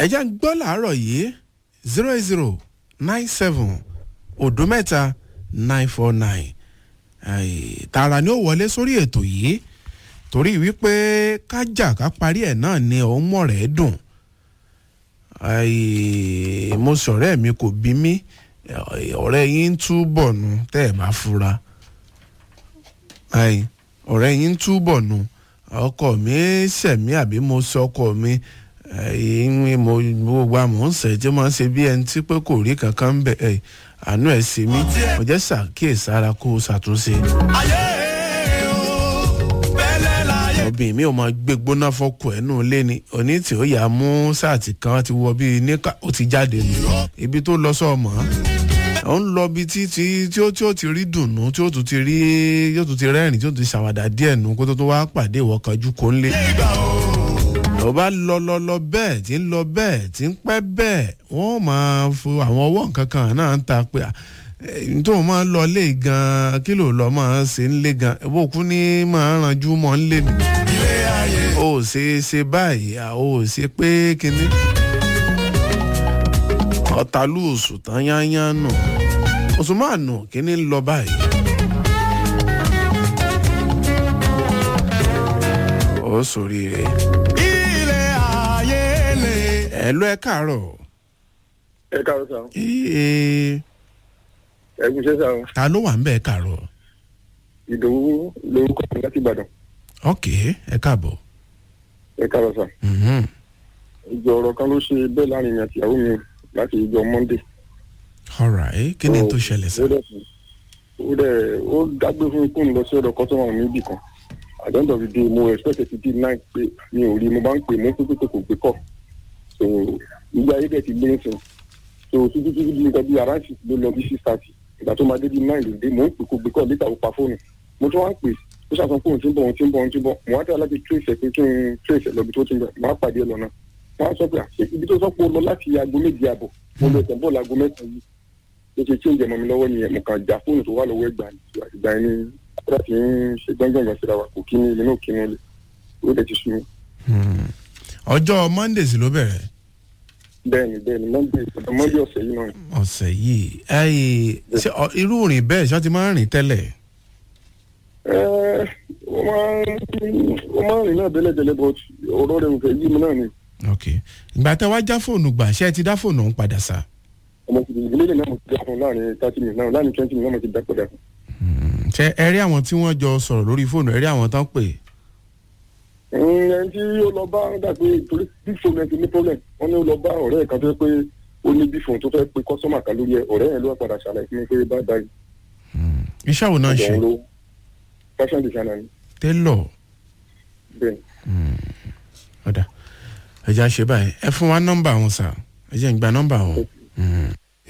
ẹ jẹ́ ń gbọ́ làárọ̀ yìí zero eight zero nine seven òdo mẹ́ta nine four nine tààrà ni ó wọlé sórí ètò yìí torí wípé kájà ká parí ẹ̀ náà ni òun mọ̀ rẹ̀ dùn mo sọ̀rẹ́ mi kò bí mi ọ̀rẹ́ yín ń túbọ̀ nu tẹ́ ẹ̀ bá fura ọ̀rẹ́ yín ń túbọ̀ nu ọkọ mi ṣẹ̀mí àbí mo sọ ọkọ mi ìwé mo gbogbo àmọ́ ń sẹ̀ tí mo ń ṣe bí ẹni tí pé kò rí kankan ń bẹ̀ ẹ̀ àánú ẹ̀ sí mi mo jẹ́ ṣàkíyèsára kó o ṣàtúnṣe. obìnrin mi ò máa gbé gbóná fọkọ ẹ̀ nù lé ni òní tí ó yà á mú sáàtì kan ti wọ bíi níkà ó ti jáde nù ibi tó lọ sọ́ọ̀mọ́ ó ń lọ bí tí tí tí ó tí ó ti rí dùnnú tí ó tún ti rí yóò tún ti rẹ́rìn tí ó tún ti ṣàwàdà díẹ̀ nù kó tó tó wá pàdé ìwọ kanjú kó ń lé ló bá lọ lọ lọ bẹ́ẹ̀ tí ń lọ bẹ́ẹ̀ tí ń pẹ́ bẹ́ẹ̀ wọ́n máa fo àwọn ọwọ́ nǹkan kan náà ń ta pé tó máa ń lọ lé gan kí ló lọ máa ṣe ń lé gan ìbòkú ní máa ranjú mọ́ ń lé mi ó ṣe ṣe báyìí ó ṣe pé kinní ọ̀tàlú oṣù tán yányán nù oṣù máa nù kíní ń lọ báyìí. ó sórí rẹ̀. ilé ayé lè. ẹ lọ ẹ káàárọ̀. ẹ káàárọ̀ sá ee ẹ kú iṣẹ́ sá o ta ló wà ń bẹ̀ ẹ káàárọ̀. ìdòwú lórúkọ mi láti ìbàdàn ok ẹ káàbọ̀. ẹ káàárọ̀ sá Mhm. ìjọ ọ̀rọ̀ kan ló ṣe bẹ́ẹ̀ láàrin mi àti ìyàwó mi láti ìjọ monday. alright kí ni tó ṣẹlẹ̀ sá. ó dẹ̀ ó dẹ̀ ó dágbé fún ikú mi lọ sí ọ̀dọ̀ kọ́sọ́mà mi ibì kan at the end of the day mo expect ti di nine pé mi ò rí mo bá ń pè mo ń pè pé kò gbé kọ̀ so ilé ayé dẹ̀ ti lé nsìn so títí títí bí nǹkan bí around six ló lọ bí six thirty ìgbà tó máa dé bí nine ló dé mo ń pè kò gbé kọ̀ níta ó pa fóònù mo tún wá ń pè ó ṣàtàn fóònù tí ń bọ̀ òun tí ń bọ̀ òun tí ń bọ̀ mo wá tẹ̀ láti trace ẹ̀ pé kí n trace ẹ̀ lọ bí tó ti ń bọ̀ máa pàdé ẹ̀ lọ́nà wọ́n á sọ pé àṣẹ ibi tó sọ pé ó lọ láti aago méje àbọ̀ mo lọ ẹ̀sẹ̀ bọ́ọ̀lù aago mẹ́ta yìí ó ṣe change ẹ̀mọ́ mi lọ́wọ́ nìyẹn mo kàn já fóònù tó wà lọ́wọ́ ẹgbàá ìgbà yẹn ni kódà tí ń ṣe gbọ́ngbọ̀n síra wa kò kí ni ilé náà kí ni ilé ó dẹ̀ ti sùn mí. Hmm. ọjọ́ monday sì ló bẹ̀rẹ̀ bẹ́ẹ̀ni bẹ́ẹ̀ni monday ọ̀dọ̀ monday ọ̀sẹ̀ yìí náà ni. ọ̀sẹ̀ yìí ẹ̀yìn ṣé ọ- irú rìn bẹ́ẹ̀ ṣé wọ́n ti máa ń rìn tẹ́lẹ̀. Ẹ́, ó máa ń ó máa ń rìn náà délẹ̀délẹ̀ but ọ̀rọ̀ rẹ̀ ò fẹ́ yí mi náà ni ok ìgbà tẹ wá já fóònù gbà ṣé ẹ ti dá fóònù ọ̀hún padà sá. ọmọ ti ìdílé náà mo ti dá fún láàrin thirty minutes náà láàrin twenty minutes náà mo ti dá padà fún. Hmm. ṣé ẹ rí àwọn tí wọ́n jọ sọ̀rọ̀ lórí fóònù ẹ rí àwọn tán pè. ẹni tí ó lọ bá dà pé torí bí fóònù ẹ ti ní problem wọn ní ó lọ bá ọ̀rẹ́ ẹ̀ kan tó yẹ pé ó ní bí fóònù tó fẹ́ pe kọ́sọ́mà kan lórí ẹ ọ̀rẹ́ ẹ̀ ló wá padà ṣàlàyé fún mi pé bá dá yìí Hmm. iṣẹ́ wo náà ń ṣe ọ̀dọ̀ òun ló fashion designer ni télọ̀ bẹ́ẹ̀ ọ̀dà ẹ̀já ṣe báyìí ẹ fún wa nọ́mbà wọn sà ẹ jẹ́ ń gba nọ́mbà wọn. Hmm.